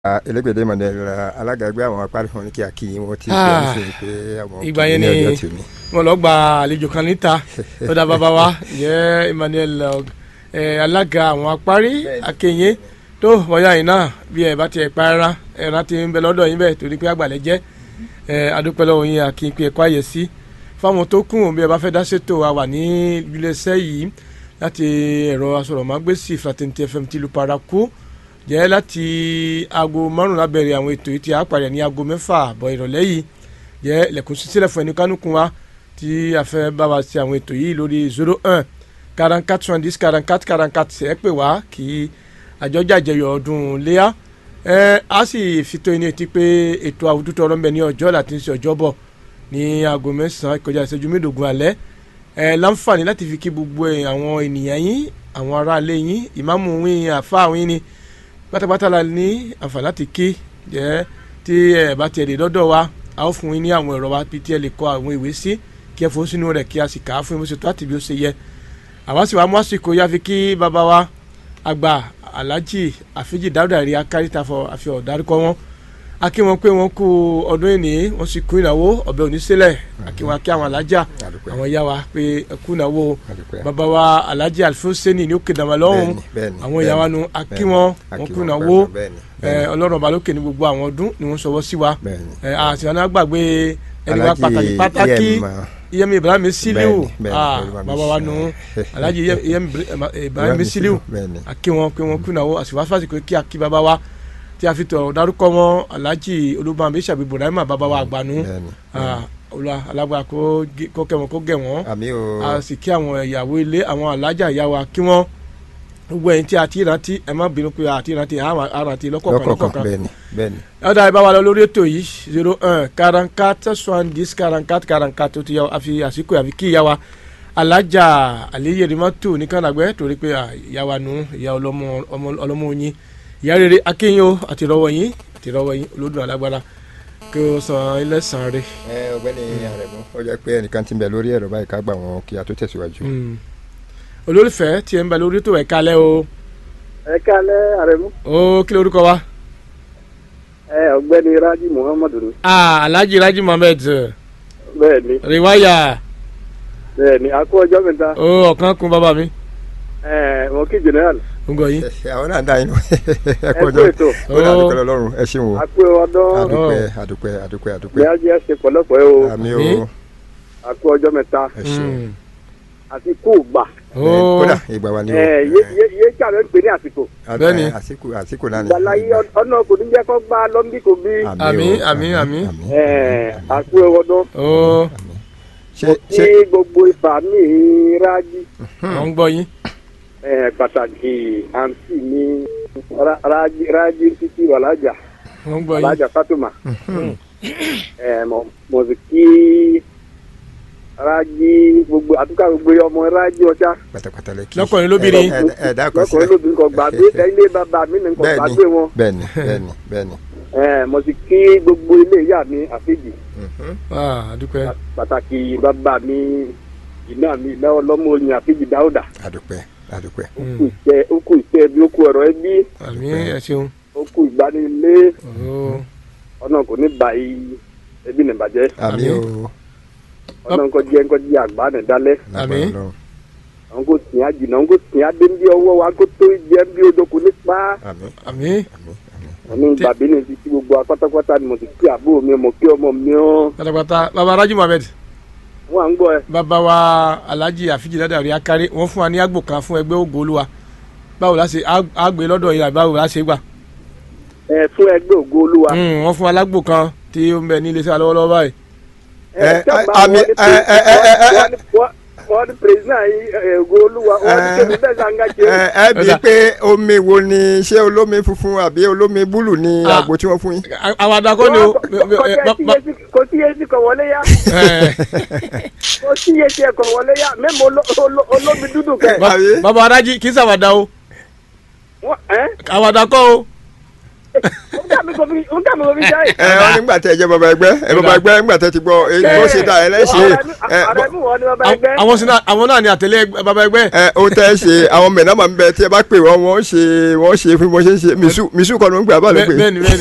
elégbèdé mọ̀dẹ́lá alága ẹgbẹ́ àwọn apárí fún ní kí a kí wọn ti Ah, bẹ̀rẹ̀ sí pé àwọn ìgbà kì í yẹn ní ni- ọjọ́ tòní. wọn lọ gba àlejò kan níta lọ́dà bàbá wa jẹ́ Emmanuel ẹ, alága àwọn apárí akẹyìn tó wọ́yà yìí náà bí ẹ bá tiẹ̀ pa ẹran ẹran ti ń bẹ lọ́dọ̀ yín bẹ́ẹ̀ torí pé àgbàlẹ̀ jẹ́ ẹ, adúpẹ́ lọ́wọ́ yín akínpé ẹ̀kọ́ àyè sí fáwọn tó kùn bí ẹ bá fẹ́ dá ṣètò a wà ní iléeṣẹ́ yìí láti ẹ̀rọ asọ̀rọ̀mágbèsì Fraternity FM tìlú paraku jẹ́ láti aago márùn-ún lábẹ́rẹ́ àwọn ètò yìí tí a parí ní aago mẹ́fà àbọ̀ ìrọ̀lẹ́ yìí jẹ́ ilẹ̀kùn sísílẹ̀ fún ẹni kánúkun wa tí a fẹ́ bá wa ṣe àwọn ètò yìí lórí zero one quarante quatre soixante dix quarante quatre quarante quatre ẹ pè wá kí àjọjà àjẹyọ̀ ọdún léyà ẹ á sì fi tó ẹni etí pé ètò àwùjọ ọ̀rọ̀ ń bẹ ní ọjọ́ láti ṣe ọjọ́ bọ̀ ní aago mẹ́sàn-án ìkọjá ìṣẹ́jú mẹ́ẹ̀ẹ́dógún alẹ́ ẹ láǹfààní láti fi kí gbogbo ẹ, àwọn ènìyàn yín àwọn aráalé yín ìmáàmù yín àfáà yín ni pátápátá la ní àǹfààní láti kí jẹ́ tí ẹ bá tiẹ̀ lè lọ́dọ̀ wa a ó fún yín ní àwọn ẹ̀rọ wa bí tí ẹ lè kọ àwọn ìwé sí kí ẹ fò sínú rẹ̀ kí a sì kà á fún yín bó ṣe tó àti bí ó ṣe yẹ àwa sì wá mú àsìkò yá fi kí bàbá wa àgbà alhaji àfíjì dáúdà rí akárítà fọ àfihàn dárúkọ wọn a kí wọn pé wọn kú ọdún ìní wọn sì kú ìnáwó ọbẹ oníṣẹlẹ a kí wọn kí àwọn alájà Àdúpẹ́. àwọn ìyá wa pé ẹ kú ìnáwó Àdúpẹ́. bàbá wa alhaji alfonseni ní òkè dàmà lọ́hùn Bẹ́ẹ̀ni, bẹ́ẹ̀ni, àwọn ìyá wa nu a kí wọn A wọn kí kú wọn ìnáwó pẹ̀lú, bẹ́ẹ̀ni, ẹ bẹ́ẹ̀ni. ọlọ́run ọba lókè ní gbogbo àwọn ọdún ni wọ́n sọwọ́ sí wa Bẹ́ẹ̀ni. ẹ àti àwọn agbàgbé ẹni wa Alhaji pàtàkì pàtàkì EM, iyemi ibrahim siliu Bẹ́ẹ̀ni, bẹ́ẹ̀ni, ah Olúwa mi bàbá wa sí. nu alhaji iyemi ibrahim siliu Bẹ́ẹ̀ni. akí wọn pé wọn kú ìnáwó àsìwáṣíwáṣí pé kí akí bàbá wa tí a fi tọ̀ dárúkọ wọn alhaji olúbàmí sàbí ibrahim bàbá wa àgbànú Bẹ́ẹ̀ni. ah olúwa alágbára kó gé- kó kẹ́ wọn kó gẹ̀ wọ́n àmì o a sì kí àwọn ìyàwó ilé àwọn alájà ìyá wa kí wọ́n gbogbo ẹ̀yin tí a ti rántí ẹ má bínú pé a ti rántí àwọn arántí lọ́kọ̀ọ̀kan lọ́kọ̀ọ̀kan lọ́kọ̀ọ̀kan bẹ́ẹ̀ni bẹ́ẹ̀ni. ọ̀dà ìbá wa lọ lórí ètò yìí zero un quarante quatre soixante dix quarante quatre quarante quatre tó ti yà àfi àsìkò àfi kí ìyá wa alájà àléyèrèmọ́tò ní kànáàgbẹ́ torí pé à, ìyá wa nù ìyá ọlọ́mọ ọmọ- ọlọ́mọ yín ìyá rere akéyìn o àti rọwọ yín àti rọwọ yín olódùn alágbára kí o san ilé san re. ẹ ọ̀gbẹ́ni Àrẹ̀mú ó jẹ́ pé ẹnìkan ti ń bẹ lórí ẹ̀rọ báyìí ká gbà wọn kí a tó tẹ̀síwájú. Mm. olólùfẹ́ tí ẹ ń bẹ lórí ètò ẹ̀ka lẹ́ o ẹ kálẹ́ àrẹ̀mú ó kí lórúkọ wa. ẹ ọ̀gbẹ́ni raji muhammadu ni ah alhaji raji mohammed bẹ́ẹ̀ ni riwaya bẹ́ẹ̀ ni a kú ọjọ́ mẹ́ta ó ọ̀kan kun bàbá mi ẹ mo kí general ngọ yín. àwọn náà ń dá inú ẹ ẹ kú kú ọjọ́ ètò ó dà dúpẹ́ lọ́rùn ẹ ṣeun o a kú ọdún àdúpẹ́ àdúpẹ́ àdúpẹ́ ní àdúpẹ́ ajé ṣe pọ̀lọpọ̀ ẹ o àmì o Àmín. a kú ọjọ́ mẹ́ta ẹ ṣeun Mm. àti kú gbà ó kódà ìgbà wa ni o ẹ yé yé yé kàwé ń pè ní àsìkò Bẹ́ẹ̀ni. Ẹ, àsìkò àsìkò náà ni gbàláyé ọ̀nà kò ní jẹ́ kó gbá lọ́mbí kò bí Àmín, àmín, àmín. ẹ a kú ọdún ó ṣe kí ṣe gbogbo ìfà mi raji wọ́n ń gbọ́ yín. ẹ pàtàkì àǹtí mi Ra- raji raji títí wàlájà. wọ́n ń gbọ́ yín. Alhaja Fatuma. Ẹ mo mo sì kí Rájí gbogbo àtúkà gbogbo ọmọ Rájí ọjà. pátápátá lẹ́kì Lọ́kùnrin lóbìnrin. ẹ ẹ ẹ dákọ̀ Lọ́kùnrin lóbìnrin kan gbàgbé ilé bàbá mi nìkan bẹ́ẹ̀ni gbàgbé wọn. bẹ́ẹ̀ni bẹ́ẹ̀ni bẹ́ẹ̀ni. Ẹ mo sì kí gbogbo ilé ìyá mi àfíjì. Mhm. ah adúpẹ́. Pàtàkì bàbá mi iná mi iná ọlọ́mọ oyin àfíjì Dáúdà. àdúpẹ́ àdúpẹ́ Ó kú ìṣe ó kú ìṣe bí ó kú ọ̀rọ̀ ẹbí. àmín ẹ ṣeun. Ó kú ìgbanilé. ó Ọ̀nà kò ní bàyí ẹbí nìbàjẹ́. àmì Àmín. o Ọ̀nà kò jẹ́ kò jẹ́ àgbà nìdálẹ́. Àmín. lágbára Ọlọ́run. àwọn kò tìyà jìnnà àwọn kò tìyà dé bí ọwọ́ wa kó tó jẹ́ bí odoko nípa àmín àmín àmín àmín. ọ̀nà Tí- bàbí ní ti ti gbogbo apátápátá ni mo ti kí àbúrò mi mo kí ọmọ mi ọ́ pátápátá bàbá rájí mohammed wọ́n à ń gbọ́ ẹ. bàbá wa alhaji àfijì ládàrí akárí wọ́n fún wa ní àgbò kan fún ẹgbẹ́ ògo olúwa báwo la ṣe á- á gbé lọ́dọ̀ yìí àbí báwo la ṣe gbà. ẹ fún ẹgbẹ́ ògo olúwa. Mm, wọ́n fún wa lágbò kan tí ó ń bẹ ní iléeṣẹ́ alọ́wọ́lọ́wọ́ báyìí. ẹ, sábà àmì, wọ́n ní ẹ, ẹ, ẹ, ẹ, ẹ, wọ́n ní- wọ́n- wọ́n ní president yìí ẹ, ògo olúwa wọ́n ní Ẹ, kébì bẹ́ẹ̀ sàǹgà ṣe. ẹ ẹ bí Ọ̀dà. pé omi wo ni ṣé olómi funfun àbí olómi búlù ni Ah. àgbo tí wọ́n fún yín. À- àwọn àdàkọ́ ni o. kò sí yéésì kò wọlé yá Eh, kò sí yéésì kò wọlé yá mẹ́mọ̀ olómi dúdú kẹ. ba- Àbí? bàbá rájí kì í sàwádà o Wọ́n- ẹ́ àwàdà kọ́ o. ó dàbí mo fi ń kà mo fi jáì. ẹ ọ nígbà tẹ ẹ jẹ bàbá ẹgbẹ́ ẹ bàbá ẹgbẹ́ nígbà tẹ ti gbọ́ èyí bó ṣe dá ẹ lẹ́ṣẹ̀ ẹ ọ̀rẹ́ mi wọ́n ni bàbá Àwọn- ẹgbẹ́. àwọn sì náà- àwọn náà ni àtẹlẹ ẹgbẹ́- bàbá ẹgbẹ́ ẹ o tẹ ẹ ṣe àwọn mẹ̀nàmà ń bẹ tí ẹ bá pè wọ́n wọ́n ṣe wọ́n ṣe fún bó ṣe ń ṣe mìsú mìsú kọ́ ló ń gbé abá ló bẹ́ẹ̀ pè bẹ́ẹ̀ ni bẹ́ẹ̀ ni.